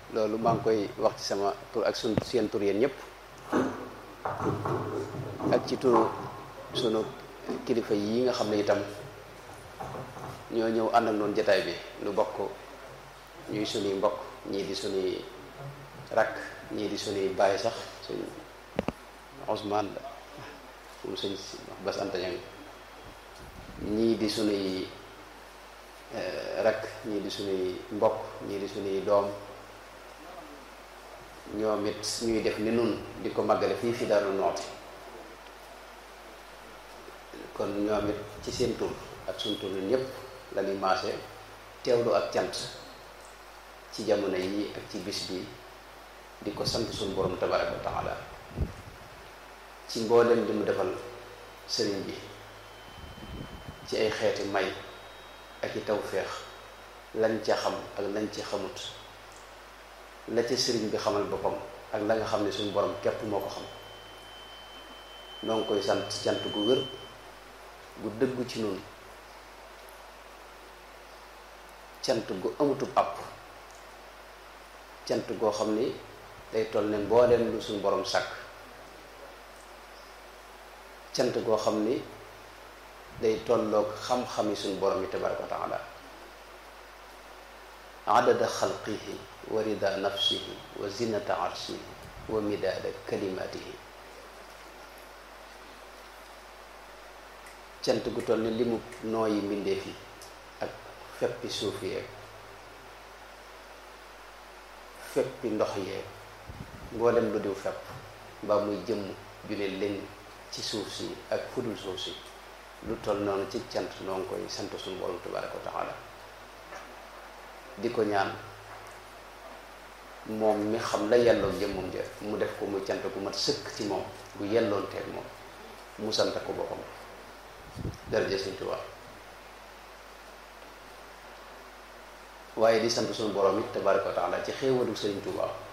loolu maa ngi koy wax ci sama tur ak sun seen tur yéen ñëpp ak ci turu sunu kilifa yi nga xam ne itam ñoo ñëw ànd ak noonu jataay bi nu bokk ñuy sunuy mbokk ñii di sunuy rakk ñii di sunuy baay sax suñ Ousmane la moom suñ Bas Anta Ñang ñii di sunuy rakk ñii di sunuy mbokk ñii di sunuy doom ñoom it ñuy def ni nun di ko màggale fii fi Daaru Muxti kon ñoom it ci seen tur ak suñ tur ñëpp la ñuy maase teewlu ak cant ci jamono yi ak ci bis bi di ko sant suñu borom tabaraka wa taala ci mboolem di mu defal sëriñ bi ci ay xeeti may ak i tawféex lañ ca xam ak lañ ca xamut la ca sëriñ bi xamal boppam ak la nga xam ne suñu borom képp moo ko xam noo ngi koy sant cant gu wér gu dëggu ci noonu cant gu amutub àpp cant goo xam ni day toll ne mbooleem lu suñu borom sàkk cant goo xam ni day tolloog xam-xami suñu borom yi tabaraka wa taala adada xalqihi wa rida nafsihi wa zinata arshihi wa midaada kalimatihi cant gu toll ni li mu nooyi mbindeef yi ak feppi suuf yeeg feppi ndox yeeg mboolem lu diw fepp mbaa muy jëmm ju ne leen ci suuf si ak fudul suuf si lu toll noonu ci cant noo ngi koy sant suñu borom tabaraka wa taala di ko ñaan moom mi xam la yelloon jëmmam ja mu def ko muy cant gu mat sëkk ci moom gu yelloon teeg moom mu sant ko boppam daraja Sëñ Tuubaa waaye di sant suñu borom it tabaraka wa taala ci xéewalu Sëriñ Tuubaa